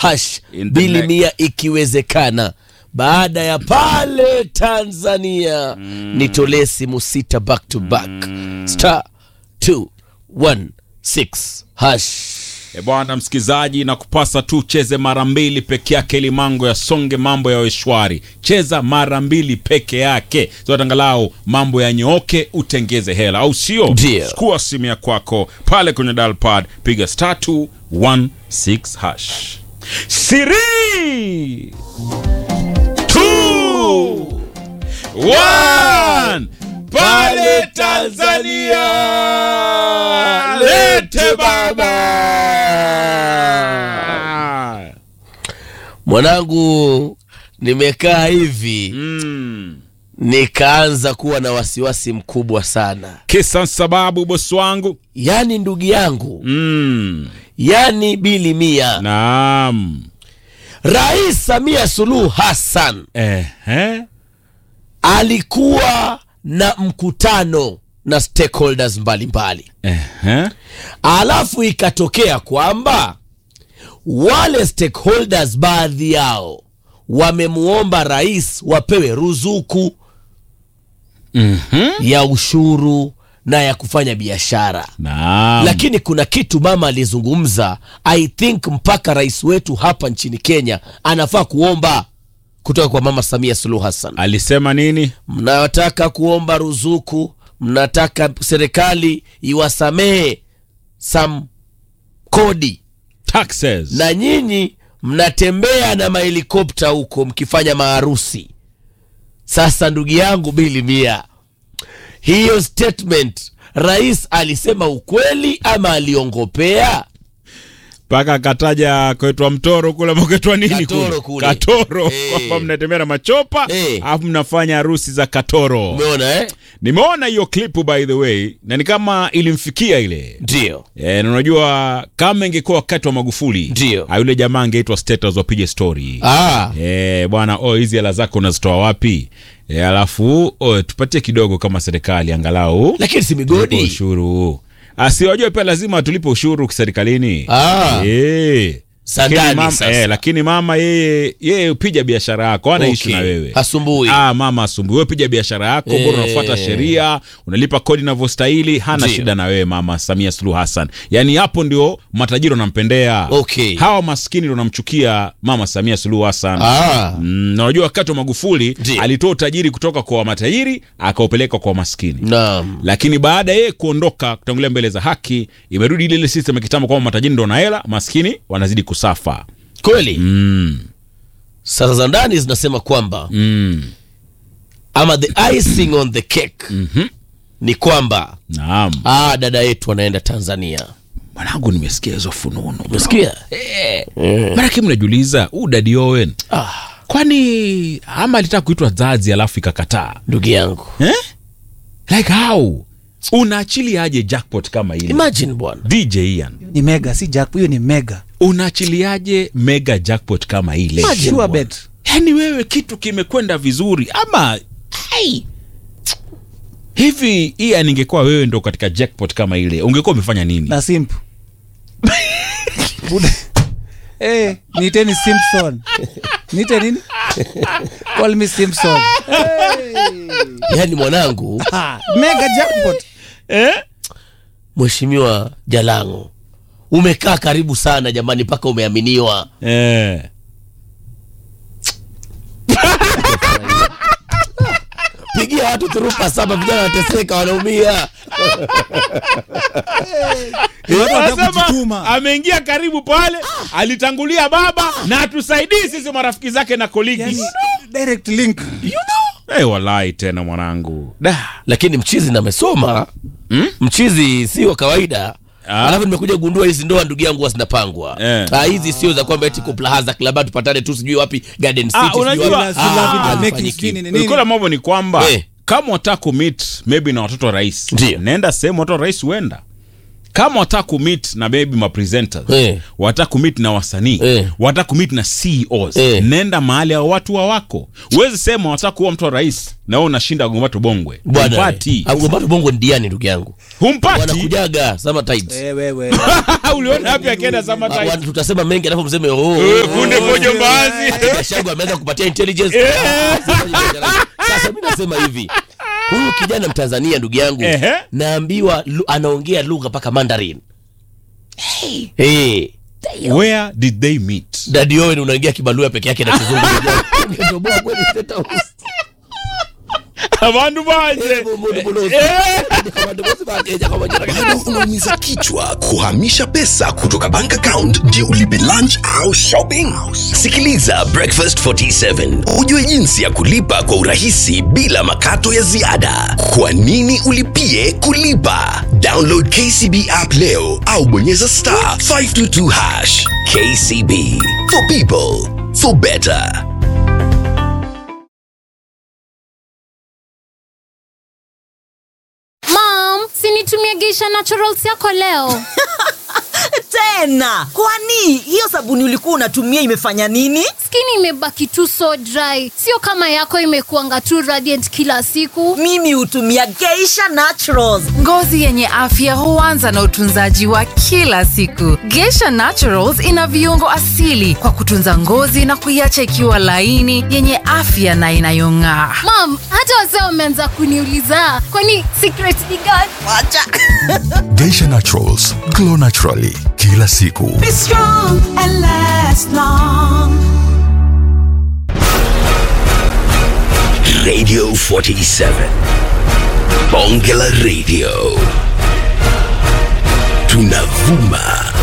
hash In the bili neck. mia ikiwezekana baada ya pale tanzania nitolee simu sita back to back star 216 hash E bwana msikizaji, na kupasa tu cheze mara mbili peke yake ili mango yasonge, mambo yawe shwari. Cheza mara mbili peke yake zote, angalau mambo yanyooke, utengeze hela, au sio? Ndio. Chukua simu ya kwako pale kwenye dial pad, piga star 216 hash. Siri two one pale Tanzania, lete baba. mwanangu nimekaa hivi Mm. nikaanza kuwa na wasiwasi mkubwa sana Kisa sababu bosi wangu. yaani ndugu yangu Mm. yaani bili mia Naam. rais samia suluhu hassan Ehe. alikuwa na mkutano na stakeholders mbalimbali Ehe. alafu ikatokea kwamba wale stakeholders baadhi yao wamemwomba rais wapewe ruzuku Mhm. ya ushuru na ya kufanya biashara Naam. lakini kuna kitu mama alizungumza i think mpaka rais wetu hapa nchini kenya anafaa kuomba kutoka kwa mama samia suluhu hassan Alisema nini? mnataka kuomba ruzuku mnataka serikali iwasamehe some kodi Taxes. na nyinyi mnatembea na mahelikopta huko mkifanya maharusi sasa ndugu yangu bili mia hiyo statement rais alisema ukweli ama aliongopea mpaka akataja kwetwa mtoro kule maketwa nini Katoro kule kule. katoro Eh. kwamba mnatembea na machopa Eh. alafu mnafanya harusi za katoro umeona eh? nimeona hiyo klipu by the way na ni kama ilimfikia ile ndio e, na unajua kama ingekuwa wakati wa magufuli Ndio. ah, yule jamaa angeitwa status wapige story ah, e, bwana oh, hizi hela zako unazitoa wapi e, alafu oh, tupatie kidogo kama serikali angalau lakini si tulipe migodi ushuru asiwajue pia lazima tulipe ushuru serikalini Ah. Eh. Sandani Lakini mama, sasa. eh, lakini mama yeye yeye upija biashara yako anaishi Okay. na wewe Hasumbui. ah, mama asumbui wewe piga biashara yako Eh. bora unafuata sheria unalipa kodi inavyostahili hana Ndio. shida na wewe mama Samia Suluhu Hassan yaani hapo ndio matajiri wanampendea Okay. hawa maskini ndio wanamchukia mama Samia Suluhu Hassan ah. Mm, na unajua wakati wa Magufuli Ndio. alitoa utajiri kutoka kwa matajiri akaupeleka kwa maskini naam lakini baada ya yeye kuondoka kutangulia mbele za haki imerudi ile ile system ya kitambo kwamba matajiri ndo na hela maskini wanazidi kusafa kweli mm, sasa za ndani zinasema kwamba mm, ama the icing on the cake mhm. ni kwamba naam ah, dada yetu anaenda tanzania mwanangu nimesikia hizo fununu umesikia manake mnajiuliza huu dadi owen ah, kwani ama alitaka kuitwa zazi alafu ikakataa ndugu yangu eh? like how unaachiliaje jackpot kama ile imagine bwana dj ian ni mega si jack hiyo ni mega unaachiliaje mega jackpot kama ile Imagine sure bwana. bet yaani wewe kitu kimekwenda vizuri ama ai, hivi iya ningekuwa wewe ndo katika jackpot kama ile ungekuwa umefanya nini na simp Buda. Eh, niteni simpson nite nini call me simpson yaani mwanangu ah, mega jackpot eh? mheshimiwa jalango umekaa karibu sana jamani mpaka umeaminiwa Eh. pigia watu turupa saba vijana wanateseka wanaumia watu wanataka Anasema kujituma ameingia karibu pale alitangulia baba na atusaidii sisi marafiki zake na colleagues yani, direct link Eh, walai tena mwanangu da lakini mchizi namesoma Hmm? mchizi si wa kawaida Ah. alafu nimekuja kugundua hizi ndoa ndugu yangu huwa zinapangwa Eh. Ah, hizi sio za kwamba eti kuplahaza klaba tupatane tu sijui wapi garden city Ah, sijui unajua- wapi. Si love Ah, it, make it hazifanyiki. skinny, ni nini? ulikuwa mambo ni kwamba Eh. kama wataka kumit maybe na watoto wa rais Ndio. nenda sehemu watoto wa rais huenda kama wataka kumit na maybe mapresenters Eh. wataka kumit na wasanii Eh. wataka kumit na ceos Eh. nenda mahali hao watu wa wako huwezi sema wataka kuwa mtu wa rais na wewe unashinda gombato bongwe bwana humpati agombato bongo ndiani ndugu yangu humpati wanakujaga sama tight Eh, wewe. uliona hapi akienda sama Wa- tight tutasema mengi alafu mseme oh, Eh, kunde pojo mbaazi Gashagu ameanza kupatia intelligence. Sasa mi nasema hivi, huyu kijana Mtanzania ndugu yangu, Ehe. naambiwa lu, anaongea lugha mpaka Mandarin. Hey. where did they meet Daddy Owen unaingia kibalua peke yake na kizungu. Ungetoboa kweli State House. abandu banje Mundu mulozi. Abantu bose bateja kwa majina bado gani? unaumiza kichwa kuhamisha pesa kutoka bank account ndio ulipe lunch au shopping sikiliza breakfast 47 ujue jinsi ya kulipa kwa urahisi bila makato ya ziada kwa nini ulipie kulipa download kcb app leo au bonyeza star 522 hash kcb for people for better Mom, sinitumie Geisha Naturals yako leo. tena kwani hiyo sabuni ulikuwa unatumia imefanya nini Skin imebaki tu so dry, sio kama yako imekuanga tu radiant kila siku. mimi hutumia geisha naturals Ngozi yenye afya huanza na utunzaji wa kila siku. Geisha Naturals ina viungo asili kwa kutunza ngozi na kuiacha ikiwa laini, yenye afya na inayong'aa. Mom, hata wazee wameanza kuniuliza kwani secret ni gani? wacha Geisha Naturals, glow naturally kila siku. Be strong and last long. radio 47 bonge la radio tunavuma